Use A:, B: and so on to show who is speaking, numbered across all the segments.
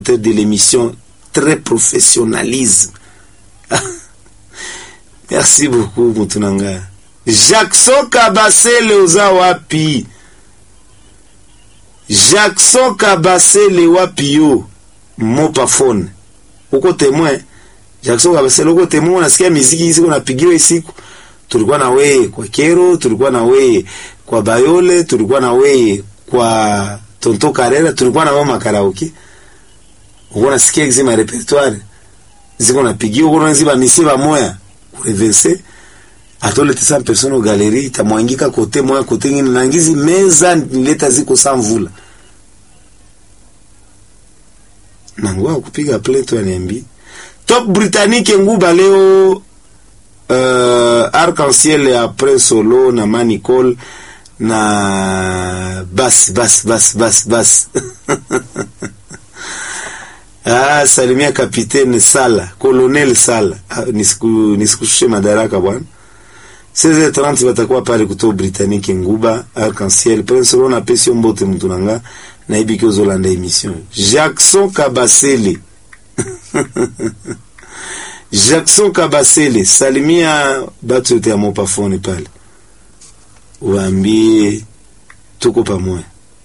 A: de l'émission très professionnalisme. Merci beaucoup Mutunanga. Jackson Kabasele uza wapi? Jackson Kabasele wapi yo? Mopa phone. Uko témoin. Jackson Kabasele uko témoin unasikia muziki hizi unapigiwa siku. Tulikuwa na wewe kwa Kero, tulikuwa na wewe kwa Bayole, tulikuwa na wewe kwa Tonto Karera, tulikuwa na mama karaoke. Uko nasikia hizi ma repertoire. Ziko napigiwa uko naziba misiba moya. Kureverse atole tisa personne au galerie tamwangika kote moya kote ngine nangizi meza nileta ziko sa mvula nangoa kupiga plainte waniambi top britannique nguba leo uh, arc-en-ciel après solo na manicol na bas bas bas bas bas ah, salimia kapitene Sala colonel Sala ah, nisiku nisikushushe madaraka bwana 16h30 batakuwa pale kuto Britannique Nguba Arc-en-Ciel Prince Rona pesi mbote mtu nanga na ibiki ozolanda emission Jackson Kabasele Jackson Kabasele salimia batu yote ya mopafone pale waambie tuko pamoja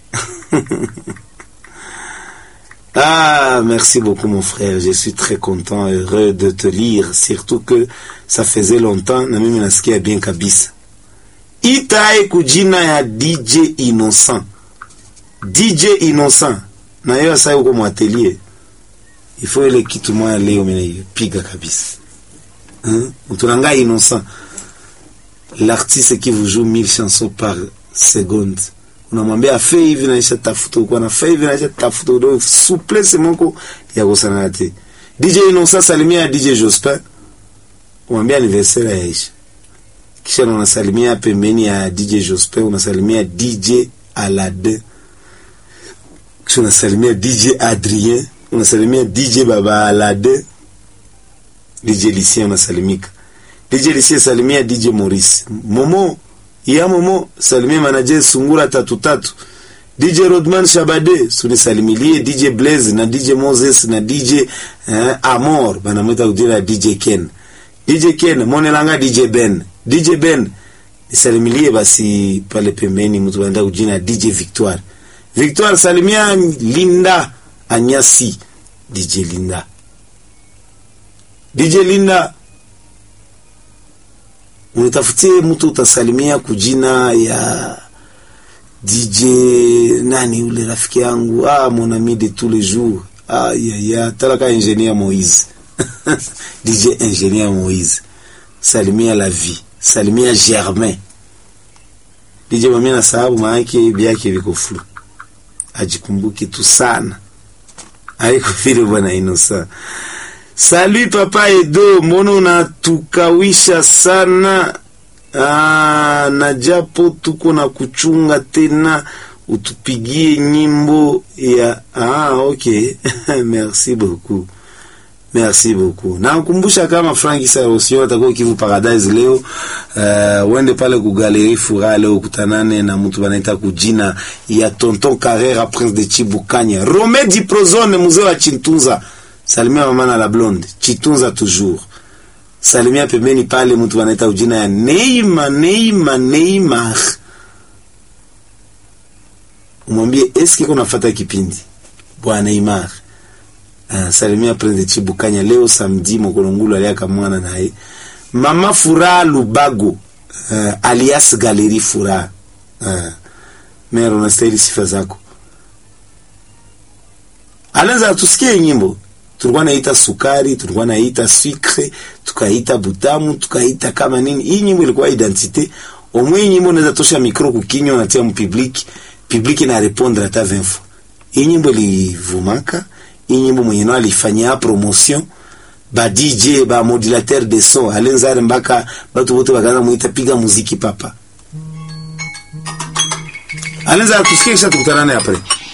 A: Ah, merci beaucoup mon frère. Je suis très content, heureux de te lire. Surtout que ça faisait longtemps na mimi nasikia bien kabisa. Itae kujina ya DJ Innocent. DJ Innocent. Na hiyo sasa uko mwatelier. Il faut ile kitu moja leo mimi piga kabisa. Hein? Utunanga Innocent. L'artiste qui vous joue mille chansons par seconde unamwambia afe hivi naisha tafuta uko na fe hivi naisha tafuta udo souplesse moko ya kusana te DJ Innocent salimia DJ Jospin umwambia anniversaire ya Aisha kisha unasalimia pembeni ya DJ Jospin unasalimia DJ Alade kisha unasalimia DJ Adrien unasalimia DJ Baba Alade DJ Lucien unasalimika DJ Lucien salimia DJ Maurice Momo ya Momo salimia manager Sungura tatu tatu DJ Rodman Shabade sunisalimilie DJ Blaze na DJ Moses na DJ eh, Amor banamwita kujina DJ Ken DJ Ken monelanga DJ Ben DJ Ben nisalimilie basi pale pembeni mtu anaenda kujina DJ Victoire Victoire salimia Linda Anyasi DJ Linda DJ Linda unitafutie mtu utasalimia kujina ya DJ nani ule rafiki yangu ah mon ami de tous les jours ah ya ya talaka ingénieur Moïse DJ ingénieur Moïse salimia la vie salimia Germain DJ mami na sababu maana byake viko flu ajikumbuki tu sana haiko vile bwana Innocent Salut papa Edo, mbona unatukawisha sana? Aa, na japo tuko na kuchunga tena, utupigie nyimbo ya ah, okay merci beaucoup merci beaucoup. Nakumbusha kama Frank Sarosio atakuwa Kivu Paradise leo, uh, uende pale ku Galerie Furaha leo kutanane na mtu banaita kujina ya Tonton Carrera Prince de Chibukanya, Romedi Prozone mzee wa Chintunza salimia mama na la blonde chitunza toujours salimia pembeni pale mtu anaita ujina ya Neima Neima Neymar umwambie eske kuna fata kipindi bwana Neymar uh, salimia Prince Chibukanya leo samedi mokolongulu aliaka mwana naye mama Furaha Lubago uh, alias Galerie Furaha uh, mero unastahili sifa zako alenza tusikie nyimbo tulikuwa naita sukari, tulikuwa naita sucre, tukaita butamu, tukaita kama nini. Hii nyimbo ilikuwa identite. Omwe hii nyimbo unaweza tosha mikro kukinywa unatia mpublic, public na répondre hata 20 fois. Hii nyimbo ilivumaka, hii nyimbo mwenye nao alifanyia promotion ba DJ ba modulateur de son alenzare mpaka batu wote wakaanza muita piga muziki papa. Alenza tusikie kisha tukutana naye après.